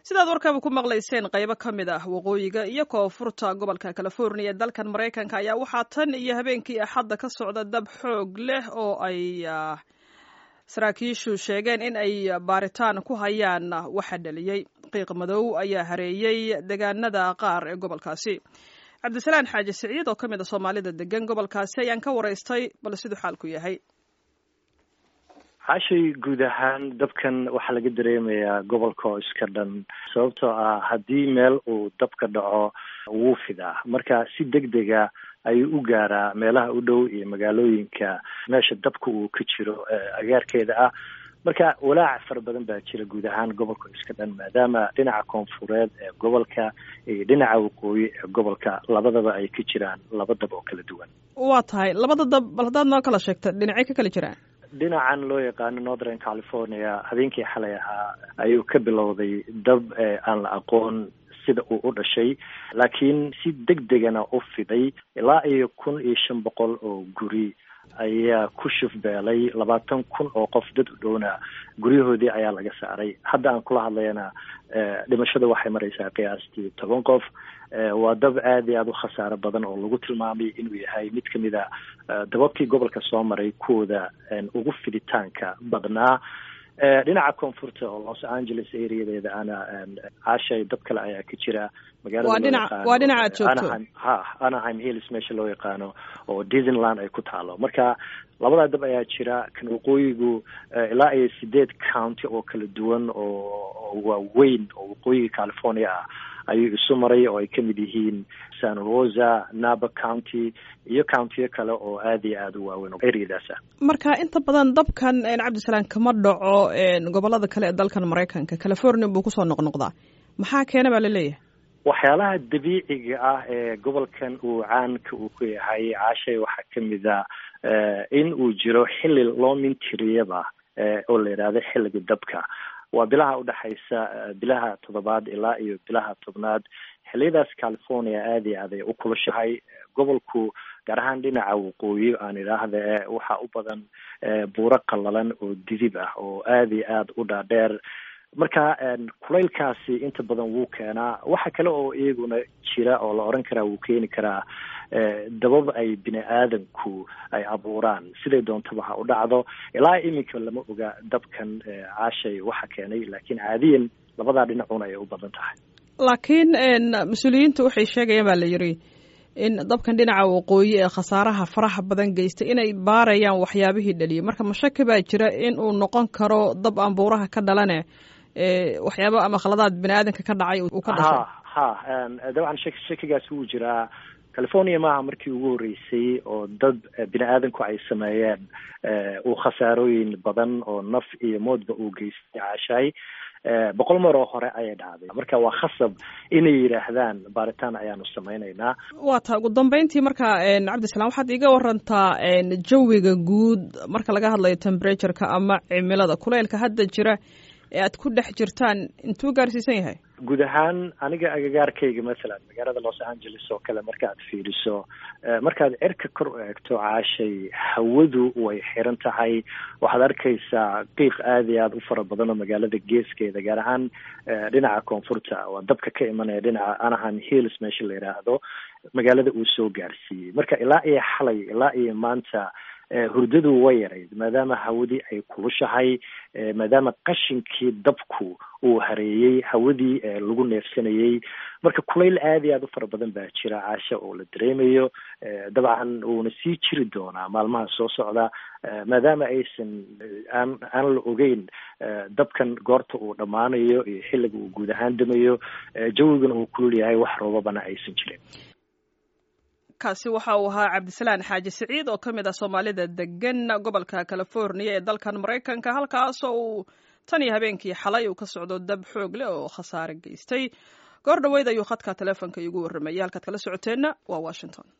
sidaad warkaba ku maqlayseen qaybo ka mid ah waqooyiga iyo koonfurta gobolka california ee dalkan maraykanka ayaa waxaa tan iyo habeenkii axadda ka socda dab xoog leh oo ay saraakiishu sheegeen in ay baaritaan ku hayaan waxa dhaliyey qiiq madow ayaa hareeyey deegaanada qaar ee gobolkaasi cabdisalaan xaaji siciid oo ka mid a soomaalida degan gobolkaasi ayaan ka waraystay bal siduu xaalku yahay xaashay guud ahaan dabkan waxaa laga dareemayaa gobolka oo iska dhan sababtoo ah haddii meel uu dabka dhaco wuu fidaa marka si deg dega ayuu u gaaraa meelaha u dhow iyo magaalooyinka meesha dabka uu ka jiro agaarkeeda ah marka walaac fara badan baa jira guud ahaan gobolka iska dhan maadaama dhinaca koonfureed ee gobolka iyo dhinaca waqooyi ee gobolka labadaba ay ka jiraan laba dab oo kala duwan waa tahay labada dab bal haddaad noo kala sheegta dhinacay ka kala jiraan dhinacan loo yaqaano northern california habeenkii xalay ahaa ayuu ka bilowday dab aan la aqoon sida uu u dhashay laakiin si deg degana u fiday ilaa iyo kun iyo shan boqol oo guri ayaa ku shufbeelay labaatan kun oo qof dad u dhowna guryahoodii ayaa laga saaray hadda aan kula hadlayana dhimashada waxay maraysaa qiyaastii toban qof waa dab aada iyo aada u khasaaro badan oo lagu tilmaamay inuu yahay mid kamid a dababkii gobolka soo maray kuwooda ugu fiditaanka badnaa dhinaca koonfurta oo los angeles areadeeda ana caashay dab kale ayaa ka jira magaalawaa dhinaca aad joogto ha anaheim hills meesha loo yaqaano oo disneyland ay ku taalo marka labadaa dab ayaa jira kan waqooyigu ilaa iyo sideed county oo kala duwan oo waaweyn oo waqooyiga california ah ayuu isu maray oo ay kamid yihiin san rosa naba county iyo countiyo kale oo aada iyo aada u waaweyn oo areadaas ah marka inta badan dabkan cabdisalaan kama dhaco gobolada kale ee dalkan maraykanka california buu kusoo noqnoqdaa maxaa keena baa laleeyahay waxyaalaha dabiiciga ah ee gobolkan uu caanka uu ku yahay caashay waxaa kamid a in uu jiro xilli loo mintiriyaba oo la yidhaahdo xilliga dabka waa bilaha udhexaysa bilaha toddobaad ilaa iyo bilaha tobnaad xiliyadaas california aada iyo aad ay u kulushahay gobolku gaar ahaan dhinaca waqooyi aan idhaahda waxaa u badan buuro qallalan oo didib ah oo aada iyo aada u dhaadheer marka kulaylkaasi inta badan wuu keenaa waxa kale oo iyaguna jira oo la oran karaa wuu keeni karaa dabab ay bini aadanku ay abuuraan siday doontaba ha u dhacdo ilaa iminka lama oga dabkan caashay waxa keenay laakiin caadiyan labadaa dhinacuna ay u badan tahay laakiin mas-uuliyiintu waxay sheegayaan baa la yiri in dabkan dhinaca waqooyi ee khasaaraha faraha badan geystay inay baarayaan waxyaabihii dhaliyay marka mashaki baa jira in uu noqon karo dab aan buuraha ka dhalane waxyaaba ama khaladaad bini aadanka ka dhacay uu ka dhashay ha ha dabcan shak shakigaas wuu jiraa california maaha markii ugu horreysay oo dad bini aadanku ay sameeyeen uu khasaarooyin badan oo naf iyo moodba uu geystay caashaay boqol mar oo hore ayay dhacday marka waa khasab inay yidhaahdaan baaritaan ayaanu samaynaynaa waa taa ugu dambeyntii marka cabdisalaam waxaad iiga warantaa jawiga guud marka laga hadlayo temperatureka ama cimilada kuleylka hadda jira ee aad ku dhex jirtaan intuu gaarsiisan yahay guud ahaan aniga agagaarkayga mathalan magaalada los angeles oo kale markaaad fiiriso markaad cirka kor u eegto caashay hawadu way xiran tahay waxaad arkaysaa qiiq aada iyo aada u fara badan oo magaalada geeskeeda gaar ahaan dhinaca koonfurta waa dabka ka imanaya dhinaca anaheim hills meesha la yidhaahdo magaalada uu soo gaarsiiyey marka ilaa iyo xalay ilaa iyo maanta hurdadu way yarayd maadaama hawadii ay kulushahay maadaama qashinkii dabku uu hareeyey hawadii lagu neefsanayey marka kulayl aada iyo aada u fara badan baa jira caasha oo la dareemayo dabcan wuuna sii jiri doonaa maalmaha soo socda maadaama aysan aan aan la ogeyn dabkan goorta uu dhammaanayo iyo xilliga uu guud ahaan damayo jawigana uu kulul yahay wax roobabana aysan jirin kaasi waxa uu ahaa cabdisalaan xaaji siciid oo ka mid ah soomaalida degan gobolka california ee dalkan maraykanka halkaasoo uu tan iyo habeenkii xalay uu ka socdo dab xoog leh oo khasaare geystay goor dhoweyd ayuu khadka teleefonka iigu warramayay halkaad kala socoteenna waa washington